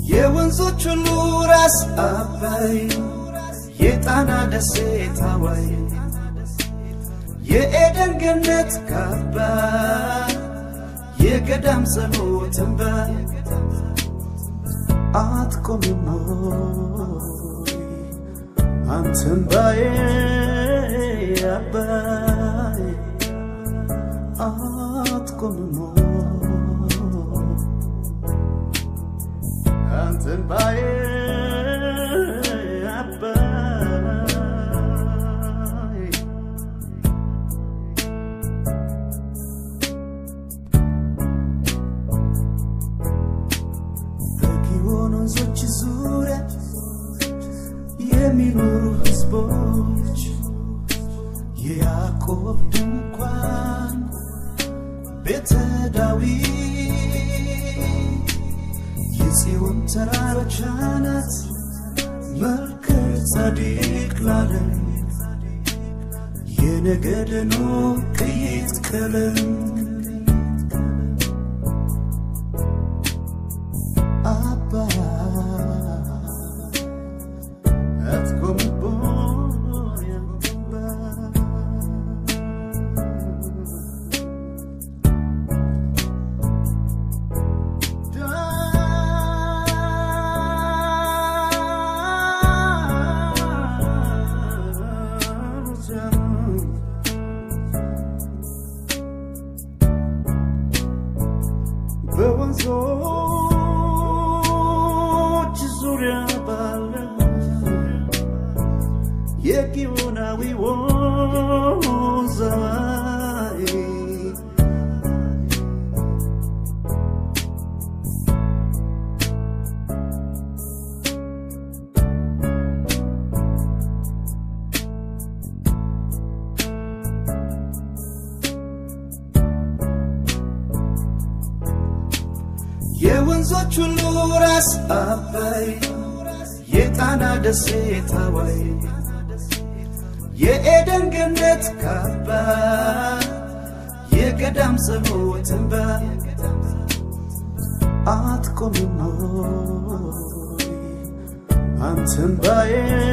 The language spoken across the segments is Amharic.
የወንዞች ሁሉ ራስ አባይ የጣና ደሴት ሐዋይ የኤደን ገነት ካባ የገዳም ጸሎት እንባ አትቆምም ሆይ አንተን ባዬ አባይ አትቆምም ሆይ አንተን ባዬ አባይ በጊዮን ወንዞች ዙሪያ የሚኖሩ ሕዝቦች የያዕቆብ ድንኳን ቤተ ዳዊት የጽዮን ተራሮች አናት መልከ ጻዲቅ ላለም የነገደ ኖህ ቅይጥ ቀለም አባ አትቆምቦይ አንተባ በወንዞች ዙሪያ ባለ የጊዮናዊ ወንዝ አዋይ የወንዞች ሁሉ ራስ አባይ የጣና ደሴት ሐዋይ የኤደን ገነት ካባ የገዳም ጸሎት እንባ አትቆምም ሆይ አንተን ባዬ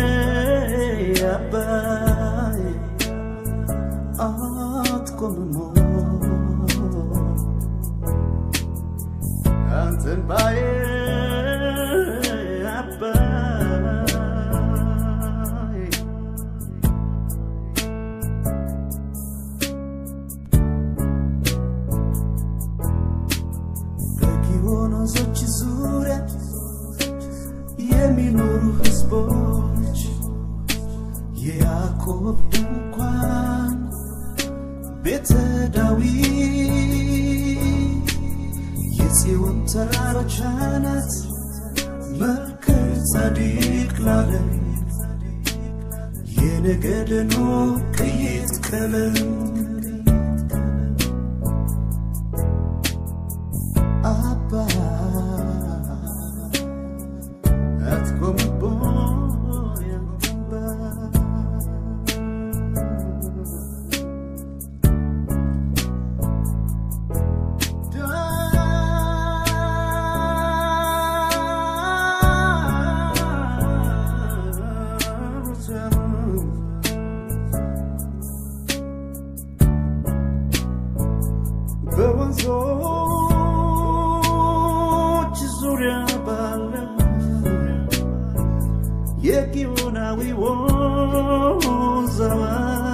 አባይ አትቆምም ሆይ አንተን ባዬ አባይ በጊዮን ወንዞች ዙሪያ የሚኖሩ ሕዝቦች የያዕቆብ ድንኳን ቤተ ዳዊት የጽዮን ተራሮች አናት መልከ ጻዲቅ ላለም የነገደ ኖህ ቅይጥ ቀለም አባ አትቆምቦይ አንተባ በወንዞች ዙሪያ ባለ የጊዮናዊ ወንዝ አዋይ